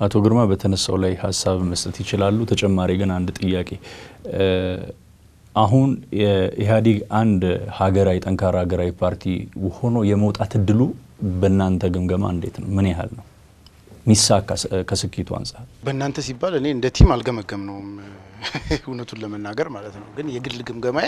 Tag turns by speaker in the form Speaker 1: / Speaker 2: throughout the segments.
Speaker 1: አቶ ግርማ በተነሳው ላይ ሀሳብ መስጠት ይችላሉ። ተጨማሪ ግን አንድ ጥያቄ አሁን የኢህአዴግ አንድ ሀገራዊ ጠንካራ ሀገራዊ ፓርቲ ሆኖ የመውጣት እድሉ በእናንተ ግምገማ እንዴት ነው? ምን ያህል ነው ሚሳካ ከስኬቱ አንጻር?
Speaker 2: በእናንተ ሲባል እኔ እንደ ቲም አልገመገም ነውም እውነቱን ለመናገር ማለት ነው። ግን የግል ግምገማዬ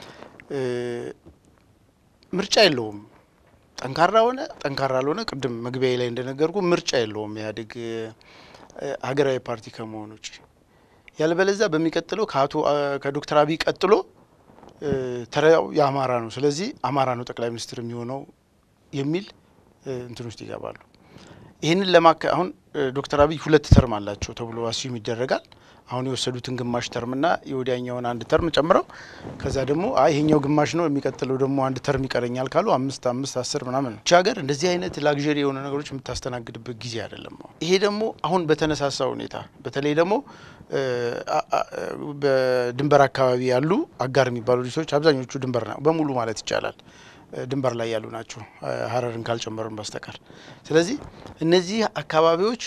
Speaker 2: ምርጫ የለውም። ጠንካራ ሆነ ጠንካራ አልሆነ ቅድም መግቢያ ላይ እንደነገርኩ ምርጫ የለውም ኢህአዴግ ሀገራዊ ፓርቲ ከመሆን ውጭ ያልበለዛ በሚቀጥለው ከአቶ ከዶክተር አብይ ቀጥሎ ተራው የአማራ ነው። ስለዚህ አማራ ነው ጠቅላይ ሚኒስትር የሚሆነው የሚል እንትን ውስጥ ይገባሉ። ይህንን ለማከ አሁን ዶክተር አብይ ሁለት ተርም አላቸው ተብሎ አስዩም ይደረጋል። አሁን የወሰዱትን ግማሽ ተርምና የወዲያኛውን አንድ ተርም ጨምረው ከዛ ደግሞ አይ ይሄኛው ግማሽ ነው የሚቀጥለው ደግሞ አንድ ተርም ይቀረኛል ካሉ አምስት አምስት አስር ምናምን ነው። ሀገር እንደዚህ አይነት ላግዠሪ የሆነ ነገሮች የምታስተናግድበት ጊዜ አይደለም። ይሄ ደግሞ አሁን በተነሳሳ ሁኔታ በተለይ ደግሞ በድንበር አካባቢ ያሉ አጋር የሚባሉ ድርጅቶች አብዛኞቹ ድንበር ነው በሙሉ ማለት ይቻላል ድንበር ላይ ያሉ ናቸው፣ ሀረርን ካልጨመርን በስተቀር። ስለዚህ እነዚህ አካባቢዎች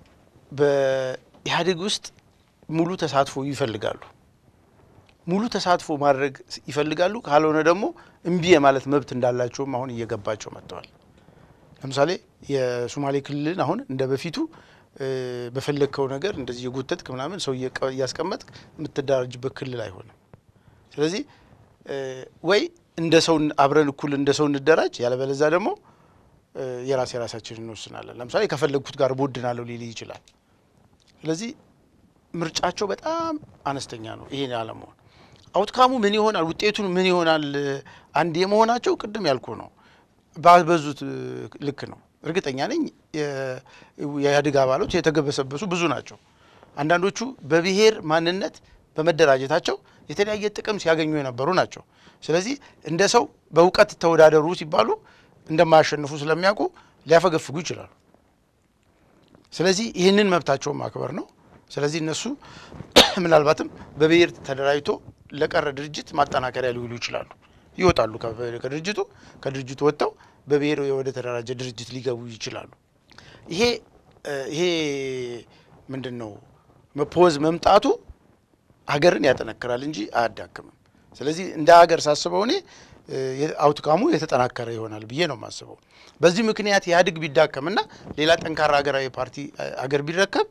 Speaker 2: በኢህአዴግ ውስጥ ሙሉ ተሳትፎ ይፈልጋሉ። ሙሉ ተሳትፎ ማድረግ ይፈልጋሉ። ካልሆነ ደግሞ እምቢ የማለት መብት እንዳላቸውም አሁን እየገባቸው መጥተዋል። ለምሳሌ የሶማሌ ክልልን አሁን እንደ በፊቱ በፈለግከው ነገር እንደዚህ የጎተትክ ምናምን ሰው እያስቀመጥክ የምትደራጅበት ክልል አይሆንም። ስለዚህ ወይ እንደ ሰው አብረን እኩል እንደ ሰው እንደራጅ፣ ያለበለዛ ደግሞ የራስ የራሳችን እንወስናለን። ለምሳሌ ከፈለግኩት ጋር ቦድናለሁ ሊል ይችላል። ስለዚህ ምርጫቸው በጣም አነስተኛ ነው። ይሄን አለመሆን አውትካሙ ምን ይሆናል፣ ውጤቱን ምን ይሆናል፣ አንድ የመሆናቸው ቅድም ያልኩ ነው። ባበዙት ልክ ነው። እርግጠኛ ነኝ የኢህአዴግ አባሎች የተገበሰበሱ ብዙ ናቸው። አንዳንዶቹ በብሔር ማንነት በመደራጀታቸው የተለያየ ጥቅም ሲያገኙ የነበሩ ናቸው። ስለዚህ እንደ ሰው በእውቀት ተወዳደሩ ሲባሉ እንደማያሸንፉ ስለሚያውቁ ሊያፈገፍጉ ይችላሉ። ስለዚህ ይህንን መብታቸውን ማክበር ነው። ስለዚህ እነሱ ምናልባትም በብሔር ተደራጅቶ ለቀረ ድርጅት ማጠናከሪያ ሊውሉ ይችላሉ። ይወጣሉ ከድርጅቱ ከድርጅቱ ወጥተው በብሔር ወደ ተደራጀ ድርጅት ሊገቡ ይችላሉ። ይሄ ይሄ ምንድን ነው መፖዝ መምጣቱ ሀገርን ያጠነክራል እንጂ አያዳክምም። ስለዚህ እንደ ሀገር ሳስበው እኔ አውትካሙ የተጠናከረ ይሆናል ብዬ ነው የማስበው። በዚህ ምክንያት ኢህአዴግ ቢዳከምና ሌላ ጠንካራ ሀገራዊ ፓርቲ አገር ቢረከብ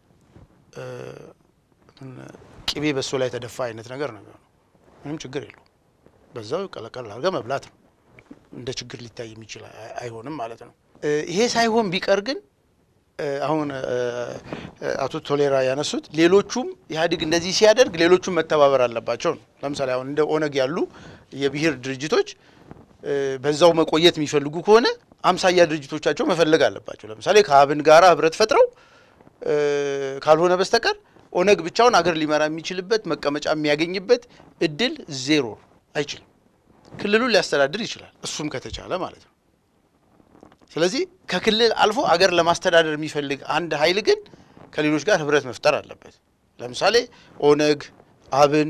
Speaker 2: ቅቤ በሶ ላይ የተደፋ አይነት ነገር ነው የሚሆነው። ምንም ችግር የለውም። በዛው ቀለቀል አድርገህ መብላት ነው። እንደ ችግር ሊታይ የሚችል አይሆንም ማለት ነው። ይሄ ሳይሆን ቢቀር ግን አሁን አቶ ቶሌራ ያነሱት ሌሎቹም ኢህአዴግ እንደዚህ ሲያደርግ ሌሎቹም መተባበር አለባቸው ነው። ለምሳሌ አሁን እንደ ኦነግ ያሉ የብሔር ድርጅቶች በዛው መቆየት የሚፈልጉ ከሆነ አምሳያ ድርጅቶቻቸው መፈለግ አለባቸው። ለምሳሌ ከአብን ጋራ ህብረት ፈጥረው ካልሆነ በስተቀር ኦነግ ብቻውን አገር ሊመራ የሚችልበት መቀመጫ የሚያገኝበት እድል ዜሮ አይችልም። ክልሉን ሊያስተዳድር ይችላል፣ እሱም ከተቻለ ማለት ነው። ስለዚህ ከክልል አልፎ አገር ለማስተዳደር የሚፈልግ አንድ ኃይል ግን ከሌሎች ጋር ህብረት መፍጠር አለበት። ለምሳሌ ኦነግ፣ አብን፣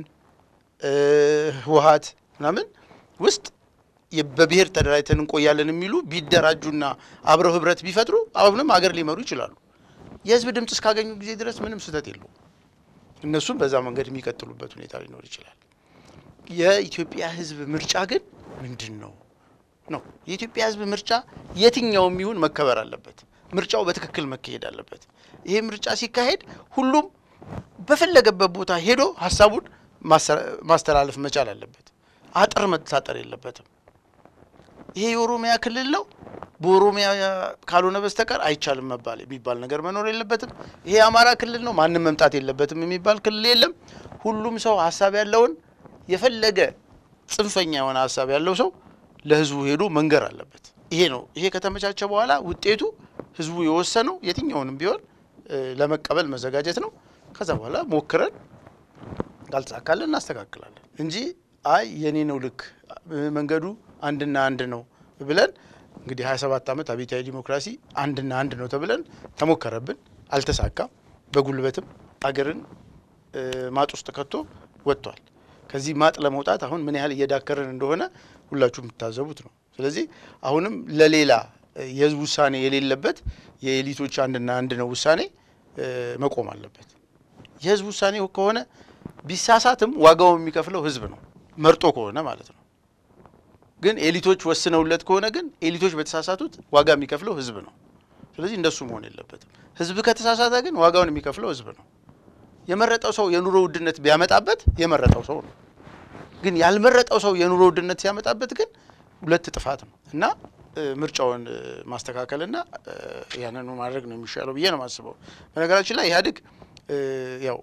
Speaker 2: ህወሀት ምናምን ውስጥ በብሔር ተደራጅተን እንቆያለን የሚሉ ቢደራጁና አብረው ህብረት ቢፈጥሩ አሁንም አገር ሊመሩ ይችላሉ። የህዝብ ድምፅ እስካገኙ ጊዜ ድረስ ምንም ስህተት የለውም። እነሱም በዛ መንገድ የሚቀጥሉበት ሁኔታ ሊኖር ይችላል። የኢትዮጵያ ህዝብ ምርጫ ግን ምንድን ነው ነው? የኢትዮጵያ ህዝብ ምርጫ የትኛውም ይሁን መከበር አለበት። ምርጫው በትክክል መካሄድ አለበት። ይሄ ምርጫ ሲካሄድ ሁሉም በፈለገበት ቦታ ሄዶ ሀሳቡን ማስተላለፍ መቻል አለበት። አጥር መታጠር የለበትም። ይሄ የኦሮሚያ ክልል ነው በኦሮሚያ ካልሆነ በስተቀር አይቻልም መባል የሚባል ነገር መኖር የለበትም። ይሄ የአማራ ክልል ነው ማንም መምጣት የለበትም የሚባል ክልል የለም። ሁሉም ሰው ሀሳብ ያለውን የፈለገ ጽንፈኛ የሆነ ሀሳብ ያለው ሰው ለህዝቡ ሄዶ መንገር አለበት። ይሄ ነው። ይሄ ከተመቻቸ በኋላ ውጤቱ ህዝቡ የወሰነው የትኛውንም ቢሆን ለመቀበል መዘጋጀት ነው። ከዛ በኋላ ሞክረን ካልተሳካለን እናስተካክላለን እንጂ አይ የኔ ነው ልክ መንገዱ አንድና አንድ ነው ብለን እንግዲህ 27 ዓመት አብዮታዊ ዲሞክራሲ አንድና አንድ ነው ተብለን ተሞከረብን፣ አልተሳካም። በጉልበትም አገርን ማጥ ውስጥ ከቶ ወጥቷል። ከዚህ ማጥ ለመውጣት አሁን ምን ያህል እየዳከርን እንደሆነ ሁላችሁ የምታዘቡት ነው። ስለዚህ አሁንም ለሌላ የህዝብ ውሳኔ የሌለበት የኤሊቶች አንድና አንድ ነው ውሳኔ መቆም አለበት። የህዝብ ውሳኔ ከሆነ ቢሳሳትም ዋጋውን የሚከፍለው ህዝብ ነው፣ መርጦ ከሆነ ማለት ነው። ግን ኤሊቶች ወስነውለት ከሆነ ግን ኤሊቶች በተሳሳቱት ዋጋ የሚከፍለው ህዝብ ነው። ስለዚህ እንደሱ መሆን የለበትም። ህዝብ ከተሳሳተ ግን ዋጋውን የሚከፍለው ህዝብ ነው። የመረጠው ሰው የኑሮ ውድነት ቢያመጣበት የመረጠው ሰው ነው። ግን ያልመረጠው ሰው የኑሮ ውድነት ሲያመጣበት ግን ሁለት ጥፋት ነው እና ምርጫውን ማስተካከልና ያንኑ ማድረግ ነው የሚሻለው ብዬ ነው የማስበው። በነገራችን ላይ ኢህአዴግ ያው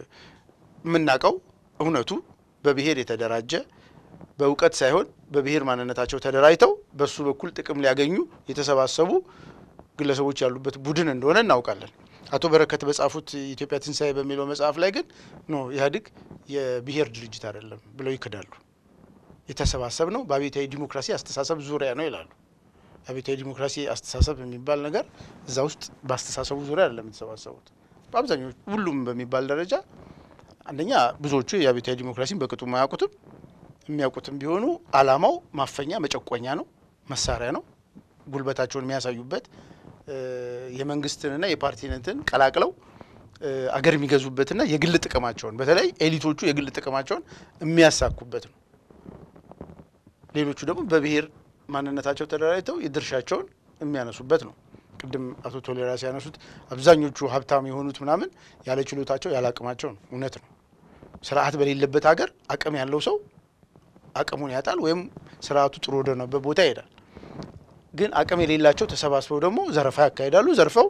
Speaker 2: የምናውቀው እውነቱ በብሔር የተደራጀ በእውቀት ሳይሆን በብሔር ማንነታቸው ተደራጅተው በሱ በኩል ጥቅም ሊያገኙ የተሰባሰቡ ግለሰቦች ያሉበት ቡድን እንደሆነ እናውቃለን። አቶ በረከት በጻፉት ኢትዮጵያ ትንሣኤ በሚለው መጽሐፍ ላይ ግን ኖ ኢህአዴግ የብሔር ድርጅት አይደለም ብለው ይክዳሉ። የተሰባሰብ ነው በአብዮታዊ ዲሞክራሲ አስተሳሰብ ዙሪያ ነው ይላሉ። አብዮታዊ ዲሞክራሲ አስተሳሰብ የሚባል ነገር እዛ ውስጥ በአስተሳሰቡ ዙሪያ አይደለም የተሰባሰቡት። በአብዛኞቹ ሁሉም በሚባል ደረጃ አንደኛ ብዙዎቹ የአብዮታዊ ዲሞክራሲን በቅጡ የማያውቁትም የሚያውቁትም ቢሆኑ አላማው ማፈኛ መጨቆኛ ነው፣ መሳሪያ ነው፣ ጉልበታቸውን የሚያሳዩበት የመንግስትንና የፓርቲነትን ቀላቅለው አገር የሚገዙበትና የግል ጥቅማቸውን በተለይ ኤሊቶቹ የግል ጥቅማቸውን የሚያሳኩበት ነው። ሌሎቹ ደግሞ በብሔር ማንነታቸው ተደራጅተው የድርሻቸውን የሚያነሱበት ነው። ቅድም አቶ ቶሌራ ሲያነሱት አብዛኞቹ ሀብታም የሆኑት ምናምን ያለ ችሎታቸው ያለ አቅማቸው ነው። እውነት ነው። ስርዓት በሌለበት ሀገር አቅም ያለው ሰው አቅሙን ያጣል፣ ወይም ስርዓቱ ጥሩ ወደነበት ቦታ ይሄዳል። ግን አቅም የሌላቸው ተሰባስበው ደግሞ ዘረፋ ያካሂዳሉ። ዘርፈው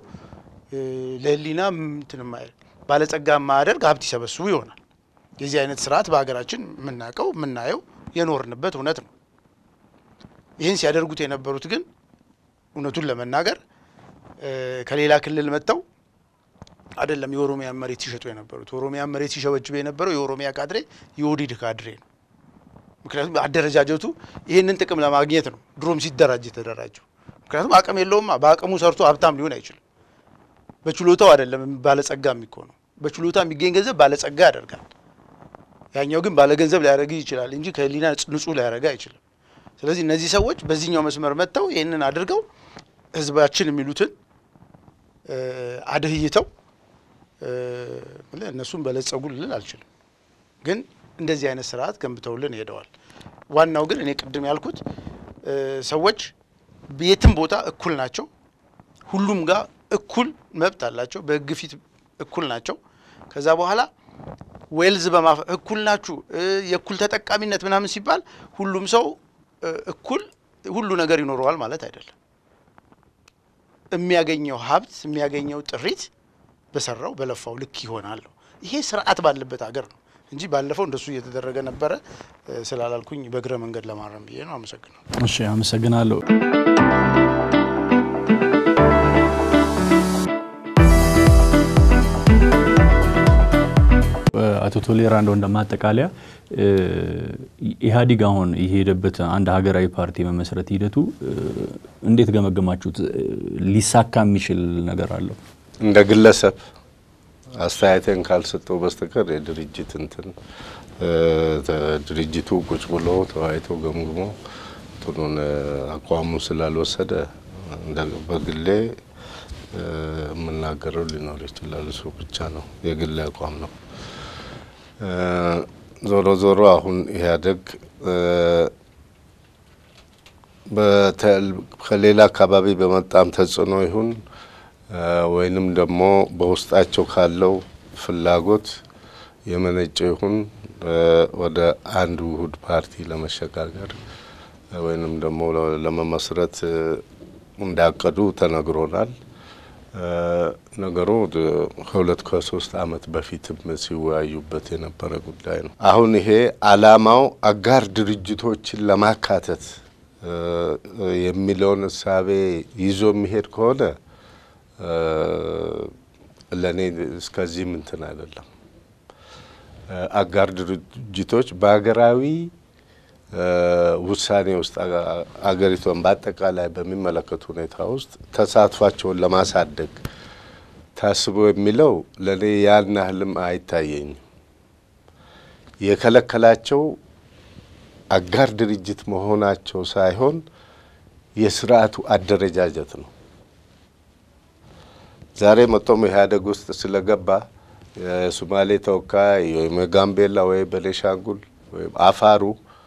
Speaker 2: ለህሊና እንትን ባለጸጋ ማያደርግ ሀብት ይሰበስቡ ይሆናል። የዚህ አይነት ስርዓት በሀገራችን የምናውቀው የምናየው የኖርንበት እውነት ነው። ይህን ሲያደርጉት የነበሩት ግን እውነቱን ለመናገር ከሌላ ክልል መጥተው አይደለም የኦሮሚያ መሬት ሲሸጡ የነበሩት። ኦሮሚያ መሬት ሲሸበጅብ የነበረው የኦሮሚያ ካድሬ የኦህዴድ ካድሬ ነው። ምክንያቱም አደረጃጀቱ ይህንን ጥቅም ለማግኘት ነው ድሮም ሲደራጅ የተደራጀው። ምክንያቱም አቅም የለውማ። በአቅሙ ሰርቶ ሀብታም ሊሆን አይችልም። በችሎታው አይደለም ባለጸጋ የሚኮነው። በችሎታ የሚገኝ ገንዘብ ባለጸጋ ያደርጋል። ያኛው ግን ባለገንዘብ ሊያደርግ ይችላል እንጂ ከህሊና ንጹህ ሊያደርግ አይችልም። ስለዚህ እነዚህ ሰዎች በዚህኛው መስመር መጥተው ይህንን አድርገው ህዝባችን የሚሉትን አደህይተው እነሱም በለጸጉ ልል አልችልም፣ ግን እንደዚህ አይነት ስርዓት ገንብተውልን ሄደዋል። ዋናው ግን እኔ ቅድም ያልኩት ሰዎች የትም ቦታ እኩል ናቸው። ሁሉም ጋር እኩል መብት አላቸው። በህግ ፊት እኩል ናቸው። ከዛ በኋላ ዌልዝ በማፍ እኩል ናችሁ የእኩል ተጠቃሚነት ምናምን ሲባል ሁሉም ሰው እኩል ሁሉ ነገር ይኖረዋል ማለት አይደለም። የሚያገኘው ሀብት የሚያገኘው ጥሪት በሰራው በለፋው ልክ ይሆናል። ይሄ ስርዓት ባለበት ሀገር ነው እንጂ ባለፈው እንደሱ እየተደረገ ነበረ ስላላልኩኝ በእግረ መንገድ ለማረም ብዬ ነው። አመሰግናለሁ።
Speaker 1: እሺ፣ አመሰግናለሁ። አቶ ቶሌራ እንደው እንደማጠቃለያ ኢህአዲግ አሁን የሄደበት አንድ ሀገራዊ ፓርቲ መመስረት ሂደቱ እንዴት ገመገማችሁት? ሊሳካ የሚችል ነገር አለው?
Speaker 3: እንደ ግለሰብ አስተያየቴን ካልሰጠው በስተቀር የድርጅት እንትን ድርጅቱ ቁጭ ብሎ ተወያይቶ ገምግሞ እንትኑን አቋሙን ስላልወሰደ በግሌ የምናገረው ሊኖር ይችላል። እሱ ብቻ ነው የግሌ አቋም ነው። ዞሮ ዞሮ አሁን ኢህአዴግ ከሌላ አካባቢ በመጣም ተጽዕኖ ይሁን ወይንም ደግሞ በውስጣቸው ካለው ፍላጎት የመነጨ ይሁን ወደ አንድ ውህድ ፓርቲ ለመሸጋገር ወይንም ደግሞ ለመመስረት እንዳቀዱ ተነግሮናል። ነገሩ ከሁለት ከሶስት ዓመት በፊትም ሲወያዩበት የነበረ ጉዳይ ነው። አሁን ይሄ ዓላማው አጋር ድርጅቶችን ለማካተት የሚለውን እሳቤ ይዞ የሚሄድ ከሆነ ለእኔ እስከዚህ ምንትን አይደለም። አጋር ድርጅቶች በሀገራዊ ውሳኔ ውስጥ አገሪቷን በአጠቃላይ በሚመለከቱ ሁኔታ ውስጥ ተሳትፏቸውን ለማሳደግ ታስቦ የሚለው ለእኔ ያን ያህልም አይታየኝም። የከለከላቸው አጋር ድርጅት መሆናቸው ሳይሆን የስርዓቱ አደረጃጀት ነው። ዛሬ መጥቶም ኢህአዴግ ውስጥ ስለገባ የሶማሌ ተወካይ ወይም የጋምቤላ ወይ ቤኒሻንጉል ወይም አፋሩ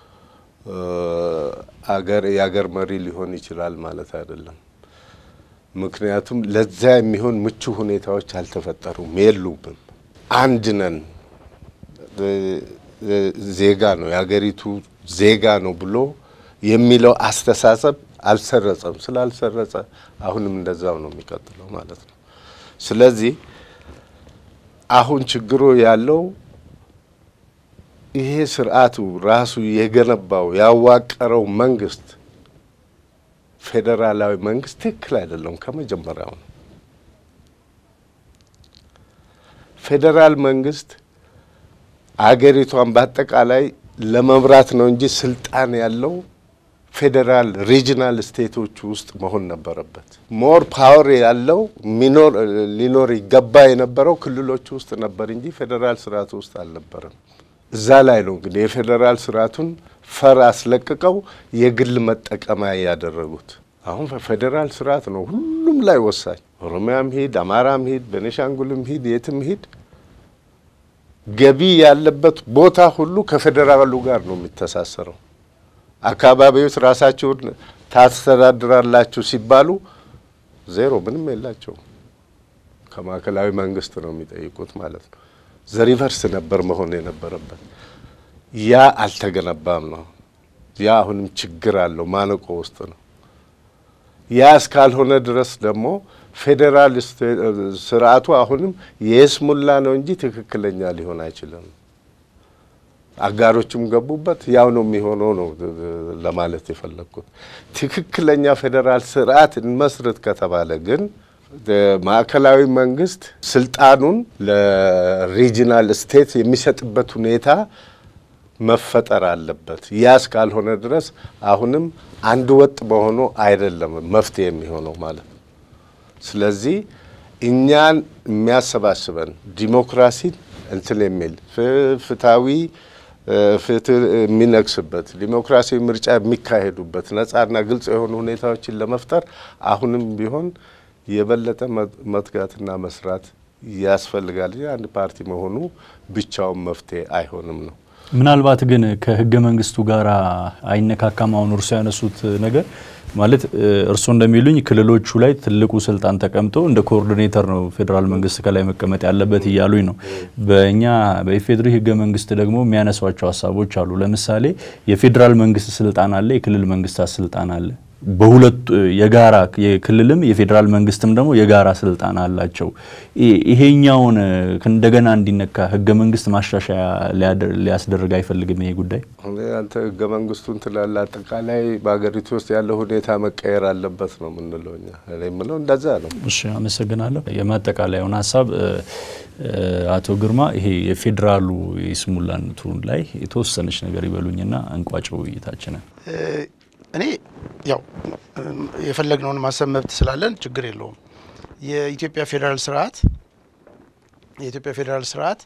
Speaker 3: አገር የአገር መሪ ሊሆን ይችላል ማለት አይደለም። ምክንያቱም ለዛ የሚሆን ምቹ ሁኔታዎች አልተፈጠሩም፣ የሉምም። አንድ ነን ዜጋ ነው የሀገሪቱ ዜጋ ነው ብሎ የሚለው አስተሳሰብ አልሰረጸም። ስላልሰረጸ አሁንም እንደዛው ነው የሚቀጥለው ማለት ነው። ስለዚህ አሁን ችግሩ ያለው ይሄ ስርዓቱ ራሱ የገነባው ያዋቀረው መንግስት ፌዴራላዊ መንግስት ትክክል አይደለም። ከመጀመሪያው ነው ፌዴራል መንግስት አገሪቷን በአጠቃላይ ለመምራት ነው እንጂ ስልጣን ያለው ፌዴራል ሪጂናል ስቴቶች ውስጥ መሆን ነበረበት። ሞር ፓወር ያለው ሊኖር ይገባ የነበረው ክልሎች ውስጥ ነበር እንጂ ፌዴራል ስርዓቱ ውስጥ አልነበረም። እዛ ላይ ነው እንግዲህ የፌዴራል ስርዓቱን ፈር አስለቅቀው የግል መጠቀሚያ ያደረጉት። አሁን ፌዴራል ስርዓት ነው ሁሉም ላይ ወሳኝ። ኦሮሚያም ሂድ፣ አማራም ሂድ፣ ቤኒሻንጉልም ሂድ፣ የትም ሂድ ገቢ ያለበት ቦታ ሁሉ ከፌዴራሉ ጋር ነው የሚተሳሰረው። አካባቢዎች ራሳችሁን ታስተዳድራላችሁ ሲባሉ ዜሮ ምንም የላቸውም። ከማዕከላዊ መንግስት ነው የሚጠይቁት ማለት ነው። ዘሪቨርስ ነበር መሆን የነበረበት። ያ አልተገነባም ነው። ያ አሁንም ችግር አለው፣ ማነቆ ውስጥ ነው። ያ እስካልሆነ ድረስ ደግሞ ፌዴራል ስርዓቱ አሁንም የስሙላ ነው እንጂ ትክክለኛ ሊሆን አይችልም። አጋሮችም ገቡበት፣ ያው ነው የሚሆነው ነው ለማለት የፈለግኩት። ትክክለኛ ፌዴራል ስርዓት እንመስርት ከተባለ ግን ማዕከላዊ መንግስት ስልጣኑን ለሪጂናል ስቴት የሚሰጥበት ሁኔታ መፈጠር አለበት። ያ እስካልሆነ ድረስ አሁንም አንድ ወጥ በሆኑ አይደለም መፍትሄ የሚሆነው ማለት ነው። ስለዚህ እኛን የሚያሰባስበን ዲሞክራሲን እንትን የሚል ፍትሃዊ ፍትህ የሚነግስበት ዲሞክራሲያዊ ምርጫ የሚካሄዱበት ነጻና ግልጽ የሆኑ ሁኔታዎችን ለመፍጠር አሁንም ቢሆን የበለጠ መትጋትና መስራት ያስፈልጋል። አንድ ፓርቲ መሆኑ ብቻውን መፍትሄ አይሆንም ነው።
Speaker 1: ምናልባት ግን ከህገ መንግስቱ ጋር አይነካካም። አሁን እርሶ ያነሱት ነገር ማለት እርስዎ እንደሚሉኝ ክልሎቹ ላይ ትልቁ ስልጣን ተቀምጦ እንደ ኮኦርዲኔተር ነው ፌዴራል መንግስት ከላይ መቀመጥ ያለበት እያሉኝ ነው። በእኛ በኢፌዴሪ ህገ መንግስት ደግሞ የሚያነሷቸው ሀሳቦች አሉ። ለምሳሌ የፌዴራል መንግስት ስልጣን አለ፣ የክልል መንግስታት ስልጣን አለ። በሁለቱ የጋራ የክልልም የፌዴራል መንግስትም ደግሞ የጋራ ስልጣን አላቸው። ይሄኛውን እንደገና እንዲነካ ህገ መንግስት ማሻሻያ ሊያስደርግ አይፈልግም ይሄ ጉዳይ?
Speaker 3: አንተ ህገ መንግስቱን ትላለህ። አጠቃላይ በሀገሪቱ ውስጥ ያለው ሁኔታ መቀየር አለበት ነው የምንለው እኛ። እኔ የምለው እንደዛ ነው።
Speaker 1: እሺ፣ አመሰግናለሁ። የማጠቃለያውን ሀሳብ አቶ ግርማ ይሄ የፌዴራሉ የስሙላነቱን ላይ የተወሰነች ነገር ይበሉኝና እንቋጨው ውይይታችንን።
Speaker 2: እኔ ያው የፈለግነውን ማሰብ መብት ስላለን ችግር የለውም። የኢትዮጵያ ፌዴራል ስርዓት የኢትዮጵያ ፌዴራል ስርዓት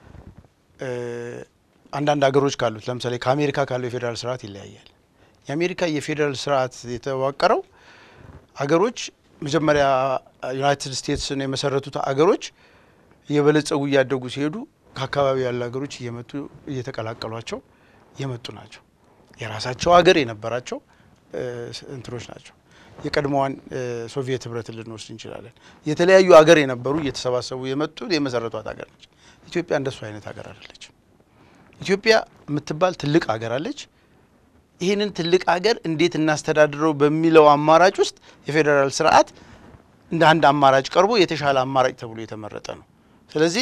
Speaker 2: አንዳንድ ሀገሮች ካሉት ለምሳሌ ከአሜሪካ ካለው የፌዴራል ስርዓት ይለያያል። የአሜሪካ የፌዴራል ስርዓት የተዋቀረው ሀገሮች መጀመሪያ ዩናይትድ ስቴትስን የመሰረቱት አገሮች እየበለጸጉ እያደጉ ሲሄዱ ከአካባቢ ያሉ ሀገሮች እየመጡ እየተቀላቀሏቸው የመጡ ናቸው። የራሳቸው ሀገር የነበራቸው እንትኖች ናቸው። የቀድሞዋን ሶቪየት ህብረትን ልንወስድ እንችላለን። የተለያዩ ሀገር የነበሩ እየተሰባሰቡ የመጡ የመሰረቷት ሀገር ነች። ኢትዮጵያ እንደሱ አይነት ሀገር አይደለችም። ኢትዮጵያ የምትባል ትልቅ ሀገር አለች። ይህንን ትልቅ ሀገር እንዴት እናስተዳድረው በሚለው አማራጭ ውስጥ የፌዴራል ስርዓት እንደ አንድ አማራጭ ቀርቦ የተሻለ አማራጭ ተብሎ የተመረጠ ነው። ስለዚህ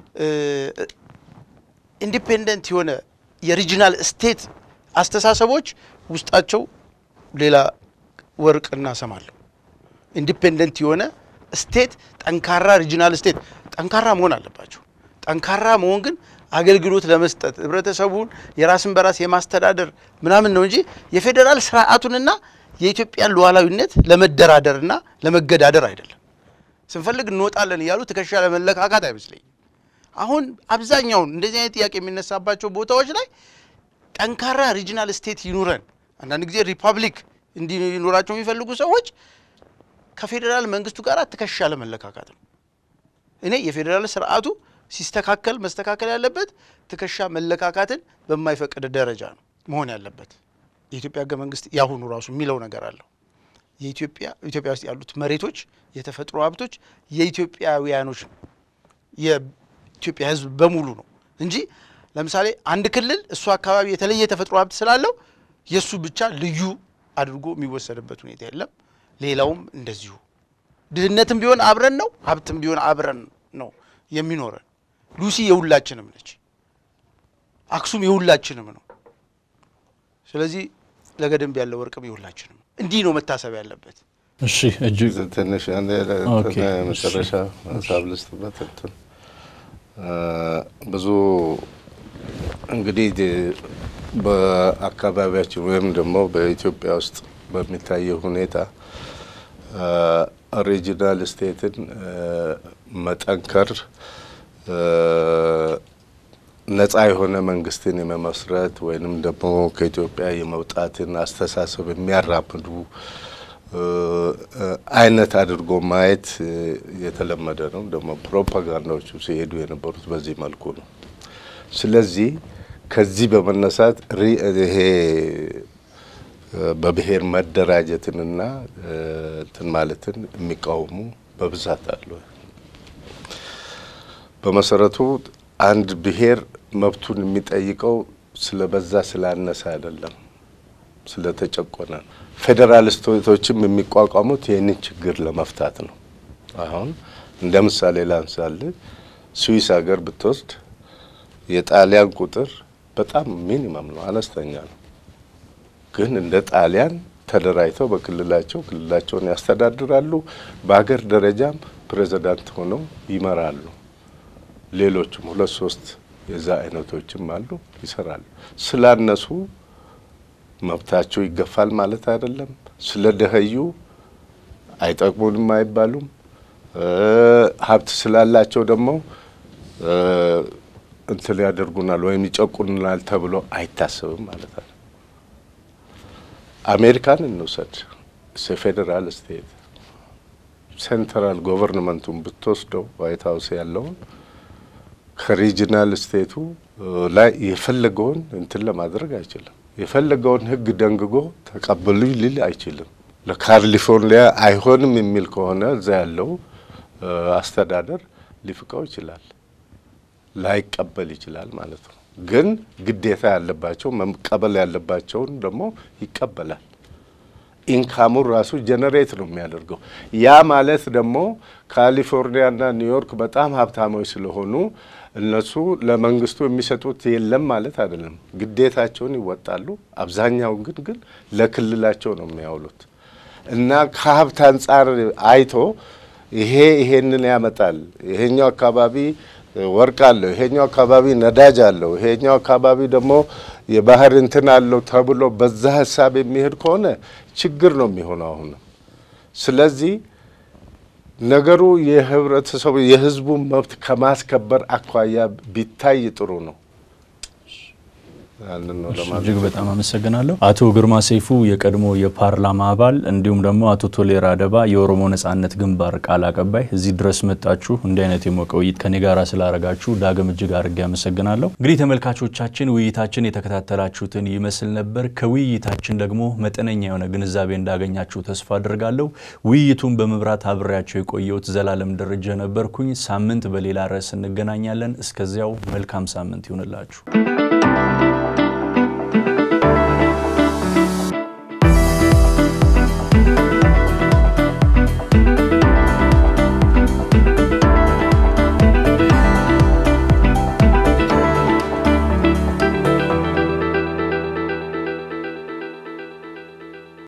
Speaker 2: ኢንዲፔንደንት የሆነ የሪጂናል ስቴት አስተሳሰቦች ውስጣቸው ሌላ ወርቅና ሰም አለው። ኢንዲፔንደንት የሆነ ስቴት፣ ጠንካራ ሪጂናል ስቴት ጠንካራ መሆን አለባቸው። ጠንካራ መሆን ግን አገልግሎት ለመስጠት ህብረተሰቡን የራስን በራስ የማስተዳደር ምናምን ነው እንጂ የፌዴራል ስርዓቱንና የኢትዮጵያን ሉዓላዊነት ለመደራደርና ለመገዳደር አይደለም። ስንፈልግ እንወጣለን እያሉ ትከሻ ለመለካካት አይመስለኝም። አሁን አብዛኛውን እንደዚህ አይነት ጥያቄ የሚነሳባቸው ቦታዎች ላይ ጠንካራ ሪጂናል ስቴት ይኑረን፣ አንዳንድ ጊዜ ሪፐብሊክ እንዲኖራቸው የሚፈልጉ ሰዎች ከፌዴራል መንግስቱ ጋር ትከሻ ለመለካካት ነው። እኔ የፌዴራል ስርዓቱ ሲስተካከል መስተካከል ያለበት ትከሻ መለካካትን በማይፈቅድ ደረጃ ነው መሆን ያለበት። የኢትዮጵያ ህገ መንግስት ያሁኑ ራሱ የሚለው ነገር አለው። የኢትዮጵያ ኢትዮጵያ ውስጥ ያሉት መሬቶች፣ የተፈጥሮ ሀብቶች የኢትዮጵያውያኖች ነው የኢትዮጵያ ህዝብ በሙሉ ነው እንጂ ለምሳሌ አንድ ክልል እሱ አካባቢ የተለየ የተፈጥሮ ሀብት ስላለው የእሱ ብቻ ልዩ አድርጎ የሚወሰድበት ሁኔታ የለም። ሌላውም እንደዚሁ ድህነትም ቢሆን አብረን ነው፣ ሀብትም ቢሆን አብረን ነው የሚኖረን። ሉሲ የሁላችንም ነች። አክሱም የሁላችንም ነው። ስለዚህ ለገደምብ ያለው ወርቅም የሁላችንም ነው። እንዲህ ነው መታሰብ ያለበት።
Speaker 1: እሺ እጅግ
Speaker 3: ትንሽ አንድ
Speaker 1: ኦኬ፣
Speaker 3: መጨረሻ ሀሳብ ልስጥበት። እንትን ብዙ እንግዲህ በአካባቢያችን ወይም ደግሞ በኢትዮጵያ ውስጥ በሚታየው ሁኔታ ሪጂናል ስቴትን መጠንከር ነጻ የሆነ መንግስትን የመመስረት ወይንም ደግሞ ከኢትዮጵያ የመውጣትን አስተሳሰብ የሚያራምዱ አይነት አድርጎ ማየት የተለመደ ነው። ደግሞ ፕሮፓጋንዳዎቹ ሲሄዱ የነበሩት በዚህ መልኩ ነው። ስለዚህ ከዚህ በመነሳት ይሄ በብሔር መደራጀትንና እንትን ማለትን የሚቃወሙ በብዛት አሉ። በመሰረቱ አንድ ብሔር መብቱን የሚጠይቀው ስለበዛ ስላነሰ አይደለም፣ ስለተጨቆነ ነው። ፌዴራሊስቶችም የሚቋቋሙት ይህንን ችግር ለመፍታት ነው። አሁን እንደ ምሳሌ ላንሳል፣ ስዊስ ሀገር ብትወስድ የጣሊያን ቁጥር በጣም ሚኒመም ነው፣ አነስተኛ ነው። ግን እንደ ጣሊያን ተደራጅተው በክልላቸው ክልላቸውን ያስተዳድራሉ። በሀገር ደረጃም ፕሬዚዳንት ሆነው ይመራሉ። ሌሎችም ሁለት ሶስት የዛ አይነቶችም አሉ፣ ይሰራሉ። ስላነሱ መብታቸው ይገፋል ማለት አይደለም። ስለ ደኸዩ አይጠቅሙንም አይባሉም። ሀብት ስላላቸው ደግሞ እንትን ያደርጉናል ወይም ይጨቁኑናል ተብሎ አይታሰብም ማለት ነው። አሜሪካን እንውሰድ። ፌዴራል ስቴት ሴንትራል ጎቨርንመንቱን ብትወስደው ዋይት ሀውስ ያለውን ከሪጂናል ስቴቱ ላይ የፈለገውን እንትን ለማድረግ አይችልም። የፈለገውን ሕግ ደንግጎ ተቀበሉኝ ሊል አይችልም። ለካሊፎርኒያ አይሆንም የሚል ከሆነ እዛ ያለው አስተዳደር ሊፍቀው ይችላል፣ ላይቀበል ይችላል ማለት ነው። ግን ግዴታ ያለባቸው መቀበል ያለባቸውን ደግሞ ይቀበላል። ኢንካሙን ራሱ ጀነሬት ነው የሚያደርገው። ያ ማለት ደግሞ ካሊፎርኒያና ኒውዮርክ በጣም ሀብታሞች ስለሆኑ እነሱ ለመንግስቱ የሚሰጡት የለም ማለት አይደለም። ግዴታቸውን ይወጣሉ። አብዛኛውን ግን ግን ለክልላቸው ነው የሚያውሉት እና ከሀብት አንጻር አይቶ ይሄ ይሄንን ያመጣል፣ ይሄኛው አካባቢ ወርቅ አለው፣ ይሄኛው አካባቢ ነዳጅ አለው፣ ይሄኛው አካባቢ ደግሞ የባህር እንትን አለው ተብሎ በዛ ሀሳብ የሚሄድ ከሆነ ችግር ነው የሚሆነው አሁንም። ስለዚህ ነገሩ የህብረተሰቡ የህዝቡን መብት ከማስከበር አኳያ ቢታይ ጥሩ ነው። ያንን ነው ለማለት
Speaker 1: እጅግ በጣም አመሰግናለሁ። አቶ ግርማ ሰይፉ የቀድሞ የፓርላማ አባል እንዲሁም ደግሞ አቶ ቶሌራ አደባ የኦሮሞ ነጻነት ግንባር ቃል አቀባይ እዚህ ድረስ መጣችሁ እንዲህ አይነት የሞቀ ውይይት ከኔ ጋር ስላረጋችሁ ዳግም እጅግ አድርጌ አመሰግናለሁ። እንግዲህ ተመልካቾቻችን ውይይታችን የተከታተላችሁትን ይመስል ነበር። ከውይይታችን ደግሞ መጠነኛ የሆነ ግንዛቤ እንዳገኛችሁ ተስፋ አድርጋለሁ። ውይይቱን በመብራት አብሬያቸው የቆየሁት ዘላለም ደረጀ ነበርኩኝ። ሳምንት በሌላ ርዕስ እንገናኛለን። እስከዚያው መልካም ሳምንት ይሁንላችሁ።